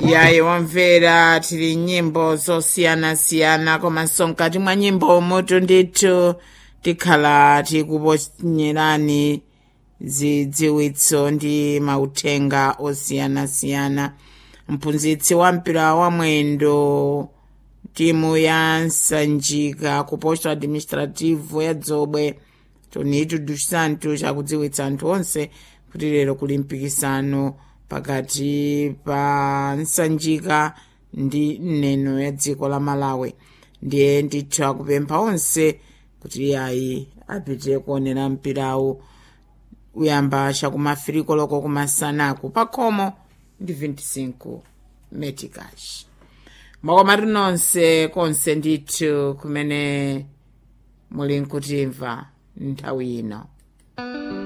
yayi wamvera tili nyimbo zosiyanasiyana komanso mkati mwa nyimbo mutu ndithu tikhala tikuponyerani zidziwitso ndi mauthenga osiyanasiyana mphunzitsi wa mpira wa mwendo timu ya nsanjika ku posto administrativo ya dzobwe tonito dos santos akudziwitsa anthu onse kuti lero kuli mpikisano pakati pa nsanjika ndi neno ya dziko la malawi ndiye ndithu akupempha onse kuti ayi apite kuonera mpirawu uyamba chakumafiriko loko kumasanaku pakhomo ndi 25 metikash makomati nonse konse ndithu kumene muli nkutimva nthawi ino